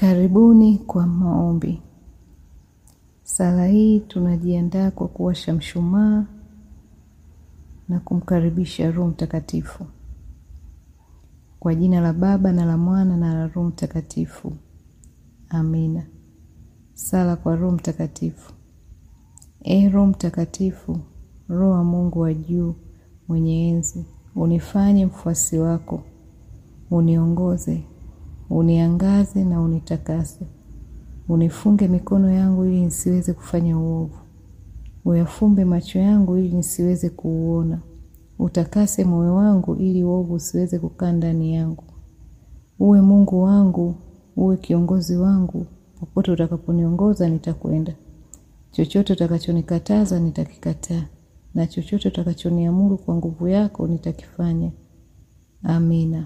Karibuni kwa maombi. Sala hii tunajiandaa kwa kuwasha mshumaa na kumkaribisha Roho Mtakatifu. Kwa jina la Baba na la Mwana na la Roho Mtakatifu. Amina. Sala kwa Roho Mtakatifu. Ee Roho Mtakatifu, Roho wa Mungu wa juu, mwenye enzi, unifanye mfuasi wako, uniongoze, uniangaze na unitakase. Unifunge mikono yangu ili nisiweze kufanya uovu. Uyafumbe macho yangu ili nisiweze kuuona. Utakase moyo wangu ili uovu usiweze kukaa ndani yangu. Uwe Mungu wangu, uwe kiongozi wangu, popote utakaponiongoza nitakwenda. Chochote utakachonikataza nitakikataa, na chochote utakachoniamuru kwa nguvu yako nitakifanya. Amina.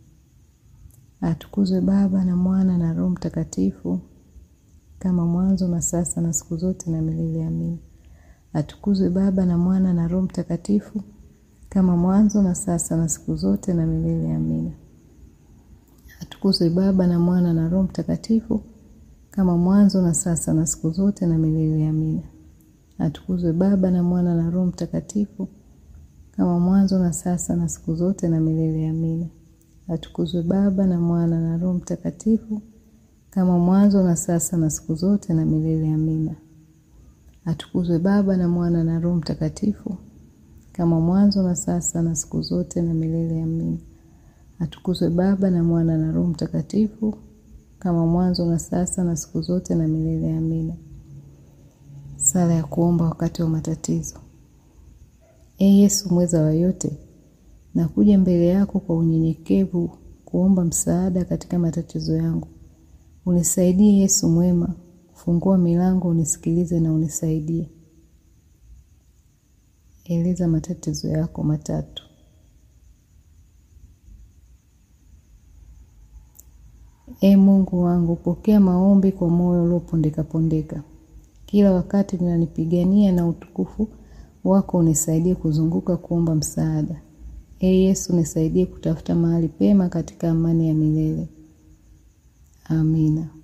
Atukuzwe Baba na Mwana na Roho Mtakatifu, kama mwanzo na sasa na siku zote na milele. Amina. Atukuzwe Baba na Mwana na Roho Mtakatifu, kama mwanzo na sasa na siku zote na milele. Amina. Atukuzwe Baba na Mwana na Roho Mtakatifu, kama mwanzo na sasa na siku zote na milele. Amina. Atukuzwe Baba na Mwana na Roho Mtakatifu, kama mwanzo na sasa na siku zote na milele. Amina. Atukuzwe Baba na Mwana na Roho Mtakatifu, kama mwanzo na sasa na siku zote na milele. Amina. Atukuzwe Baba na Mwana na Roho Mtakatifu, kama mwanzo na sasa na siku zote na milele. Amina. Atukuzwe Baba na Mwana na Roho Mtakatifu, kama mwanzo na sasa na siku zote na milele. Amina. Sala ya kuomba wakati wa matatizo. Ee Yesu mweza wa yote, nakuja mbele yako kwa unyenyekevu kuomba msaada katika matatizo yangu. Unisaidie Yesu mwema, fungua milango, unisikilize na unisaidie. Eleza matatizo yako matatu. Ee Mungu wangu, pokea maombi kwa moyo uliopondeka pondeka. Kila wakati ninanipigania na utukufu wako unisaidie kuzunguka kuomba msaada. Ee Yesu, nisaidie kutafuta mahali pema katika amani ya milele. Amina.